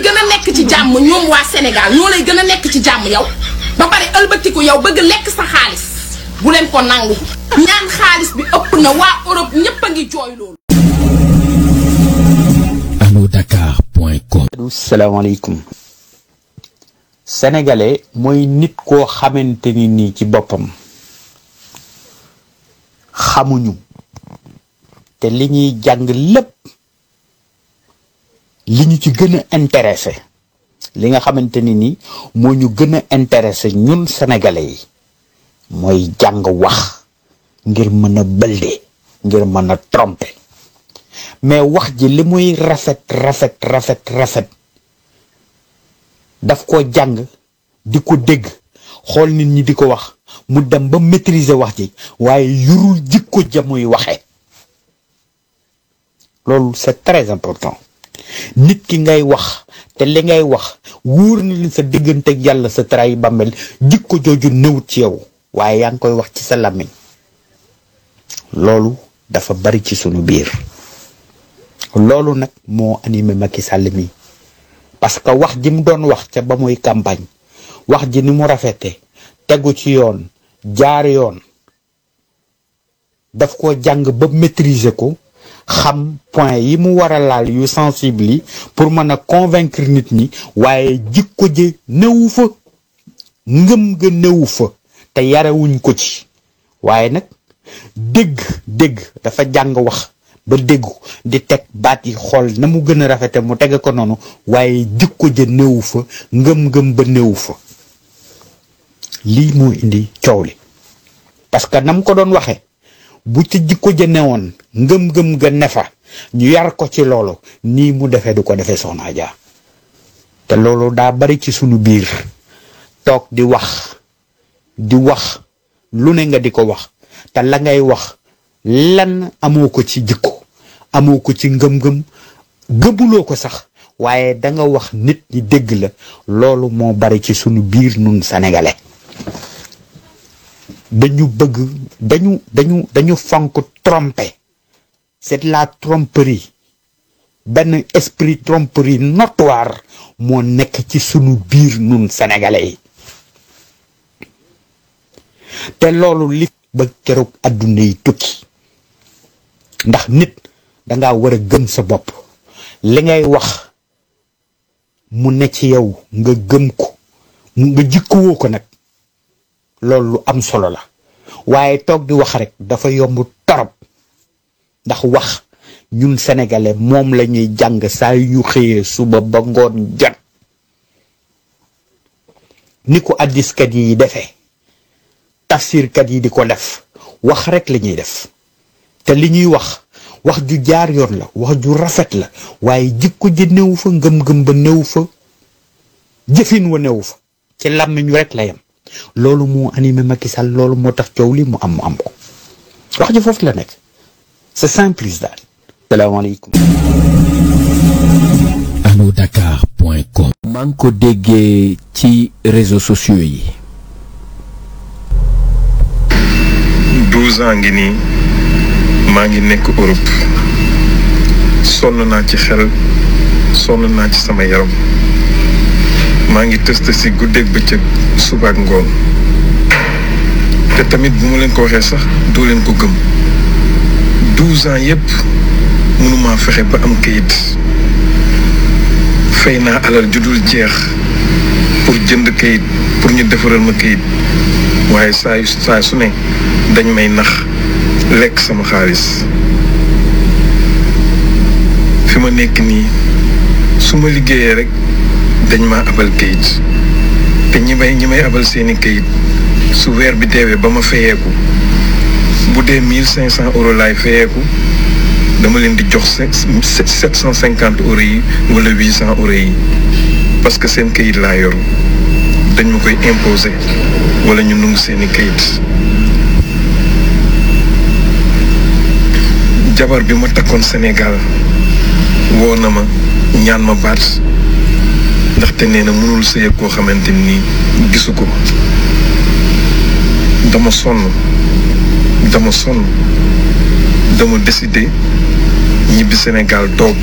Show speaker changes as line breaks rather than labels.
gën a nekk ci jàmm ñoom waa Sénégal ñoo lay gën a nekk ci jàmm yow ba pare ëlbatiku yow bëgg lekk sa xaalis bu leen ko nangu ñaan xaalis bi ëpp na waa Europe ñépp a ngi jooy loolu
allo salaamaaleykum sénégalais mooy nit koo xamante ni nii ci boppam xamuñu te li ñuy jàng lépp li ñu ci gën a intéressé li nga xamante ni nii moo ñu gën a intéressé ñun sénégalais yi mooy jàng wax ngir mën a bëlde ngir mën a tromper mais wax ji li muy rafet rafet rafet rafet daf ko jàng di ko dégg xool nit ñi di ko wax mu dem ba maîtriser wax ji waaye yurul jikko ja muy waxee loolu c'est très important nit ki ngay wax te li ngay wax wóor na li sa diggante ak yàlla sa tray bàmmeel jikko jooju newut ci yow waaye yaa ngi koy wax ci sa làmmiñ loolu dafa bari ci sunu biir loolu nag moo animé Macky Sall mi parce que wax ji mu doon wax ca ba muy campagne wax ji ni mu rafete tegu ci yoon jaar yoon daf ko jàng ba maîtriser ko xam point yi mu war a laal yu sensible yi pour mën a convaincre nit ñi waaye jikko ji newu fa ngëm ga newu fa te yarewuñ ko ci waaye nag dégg dégg dafa jàng wax ba déggu di teg baat yi xool na mu gën a rafete mu tege ko noonu waaye jikko ja néewu fa ngëm-ngëm ba néewu fa lii moo indi coow li parce que na mu ko doon waxee bu ci jikko ja newoon ngëm-ngëm ga ne fa ñu yar ko ci loolu nii mu defee du ko defee soxna Adja te loolu daa bari ci sunu biir toog di wax di wax lu ne nga di ko wax te la ngay wax lan amoo ko ci jikko amoo ko ci ngëm-ngëm gëmuloo ko sax waaye da nga wax nit ñi dégg la loolu moo bari ci sunu biir nun sénégalais dañu bëgg dañu dañu dañu fonk tromper c'est de la tromperie benn esprit tromperie notoire moo nekk ci sunu biir nun sénégalais yi te loolu li ba keroog àdduna yi tukki ndax nit danga war a gëm sa bopp li ngay wax mu ne ci yow nga gëm ko nga jikkuwoo ko nag loolu lu am solo la waaye toog di wax rek dafa yomb torop ndax wax ñun sénégalais moom la ñuy jàng saa yu ñu xëyee suba ba ngoon jot ni ko addiskat yi defee tafsirkat yi di ko def wax rek la ñuy def te li ñuy wax wax ju jaar yoon la wax ju rafet la waaye jikko ji néew fa ngëm-ngëm ba néew fa jëfin wa néew fa ci làmmiñu rek la yem loolu moo animé Macky Sall loolu moo tax coow li mu am mu am ko wax ji foofu la nekk c'est simple daal salaamaaleykum
alodakar.com maa ngi ko déggee ci réseaux sociaux yi
douze ans ngi nii maa ngi nekk Europe sonn naa ci xel sonn naa ci sama yaram maa ngi tëst si guddeeg bëccëg suba ak ngoon te tamit bu ma leen ko waxee sax doo leen ko gëm douze ans yépp mënumaa fexe ba am kayit fay naa alal ju dul jeex pour jënd kayit pour ñu defaral ma kayit waaye saa yu saa su ne dañ may nax lekk sama xaalis fi ma nekk nii su ma liggéeyee rek dañ ma abal kayit te ñi may ñi may abal seeni kayit su weer bi deewee ba ma fayeeku bu dee mille cinq cent euros laay fayeeku dama leen di jox sept cent cinquante euros yi wala huit cent euros yi parce que seen kayit laa yor dañ ma koy imposer wala ñu nungu seeni kayit jabar bi ma takkoon Sénégal woo na ma ñaan ma baat ndaxte nee na mënul sëy koo xamante ni gisu ko dama sonn dama sonn dama décidé ñibbi Sénégal toog